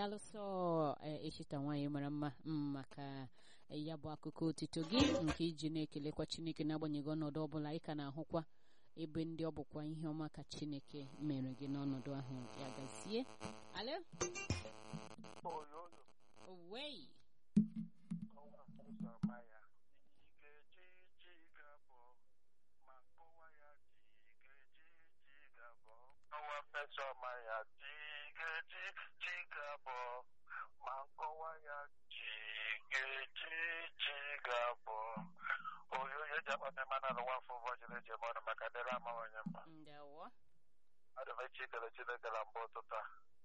daalụsọ echita nwaanyị mara mma maka ya bụ akụkọ otito gị nke iji na-ekelekwa chineke n'agbanyeghị ọnọdụ ọbụla ị ka na-ahụkwa ebe ndị ọ bụkwa ihe ọma ka chineke mere gị n'ọnọdụ ahụ ya gazie alo owei ọnwa fesọma ya jigeji jigabọ ma nkọwa ya jigeji jigabọ oyoyo ji akpata mana n'ụwa afọ ụbọchị eji eme ọnụ maka dịrị amawanye mma ndewo adị m echi ikele chineke na mbụ ụtụtụ a